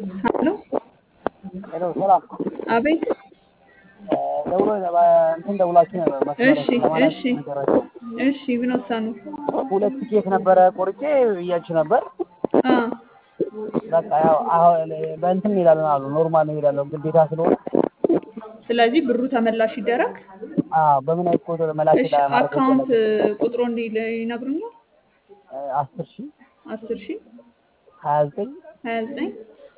ሄሎ ሄሎ ሰላም አቤት ደውሎ እንትን ደውላችሁ ነበር መስመር እሺ ለማለት እሺ ነገራቸው እሺ ቢኖሳኑ ሁለት ቲኬት ነበረ ቆርጬ እያችሁ ነበር አ በቃ ያው አሁን በእንትን እንሄዳለን አሉ ኖርማል እንሄዳለን ግዴታ ስለሆነ ስለዚህ ብሩ ተመላሽ ይደረግ አዎ በምን አይነት ቁጥር መላክ እሺ አካውንት ቁጥሩ እንዲ ይነግሩኛል አስር ሺህ አስር ሺ ሀያ ዘጠኝ ሀያ ዘጠኝ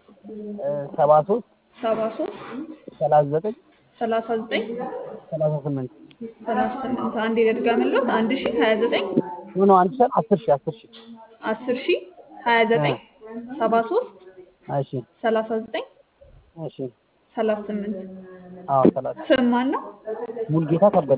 ሰባ ሶስት ሰባ ሶስት ሰላሳ ዘጠኝ ሰላሳ ዘጠኝ ሰላሳ ስምንት ሰላሳ ስምንት አንድ የደድጋምለት አንድ ሺ ሀያ ዘጠኝ ሆኖ አንድ ሺህ አስር ሺህ አስር ሺህ አስር ሺ ሀያ ዘጠኝ ሰባ ሶስት እሺ ሰላሳ ዘጠኝ እሺ ሰላሳ ስምንት አዎ ሰላሳ ስም ማን ነው? ሙልጌታ ከበደ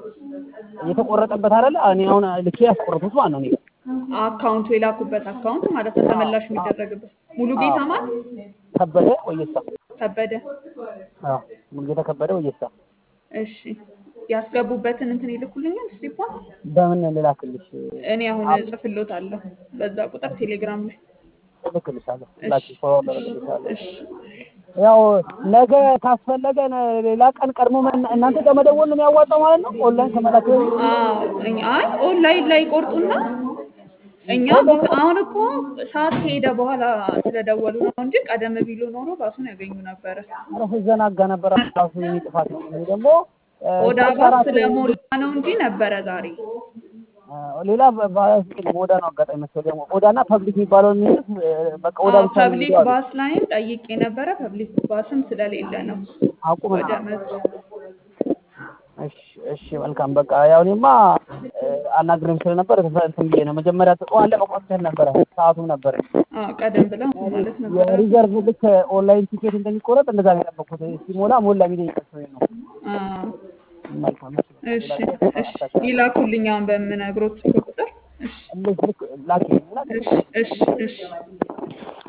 የተቆረጠበት አይደለ እኔ አሁን ልኬ ያስቆረጡት ማለት ነው እኔ አካውንቱ የላኩበት አካውንት ማለት ነው ተመላሽ የሚደረግበት ሙሉ ጌታ ማን ከበደ ወየሳ ከበደ አዎ ሙልጌታ ከበደ ወየሳ እሺ ያስገቡበትን እንትን ይልኩልኛል ስሊፓን በምን ልላክልሽ እኔ አሁን እጽፍልዎታለሁ በዛ ቁጥር ቴሌግራም ላይ እልክልሻለሁ እሺ ላኪ ፎርዋርድ አደርግልሻለሁ እሺ ያው ነገ ካስፈለገ ነ- ሌላ ቀን ቀድሞ መ- እናንተ ጋር መደወል ነው የሚያዋጣው ማለት ነው ኦንላይን ከመላክ በፊት? አዎ እኛ አይ ኦንላይን ላይ ቆርጡና እኛ ቢት- አሁን እኮ ሰዓት ከሄደ በኋላ ስለደወሉ ነው እንጂ ቀደም ቢሉ ኖሮ ባሱን ያገኙ ነበረ። ኧረ ስዘናጋ ነበር ራሱ የኔ ጥፋት ነው እኔ ደግሞ እ፣ ኦዳ ሶስት ባስ አራት ስለሞላ ነው እንጂ ነበረ ዛሬ። እ፣ ሌላ በ- ባስ- ኦዳ ነው አጋጣሚ መሰለኝ ደግሞ ኦዳና ፐብሊክ የሚባለው የሚሉት እ፣ በቃ ኦዳ አዎ ብቻ ነው ፐብሊክ የሚለው አሉ። ባስ ላይም ጠይቄ ነበረ። ፐብሊክ ባስም ስለሌለ ነው አቁም ወደ መዝ እሺ እሺ መልካም በቃ ያው እኔማ እ፣ አናግረኝ ስለነበር እንትን እንትን ብዬ ነው መጀመሪያ ጠዋት ለመቆጠር ነበረ ሰዓቱም ነበረ አዎ ቀደም ብለው ማለት ነበረ። የሪዘርቭ ልክ ኦንላይን ቲኬት እንደሚቆረጥ እንደዛ ነው የጠበቅኩት ሲሞላ ሞላ የሚለኝ ቀርቶኝ ነው አዎ መልካም እሺ እሺ ይላኩልኝ አሁን በምነግሮት ቁጥር። እሺ ልክ ልክ ላኪ ላኪ እሺ እሺ እሺ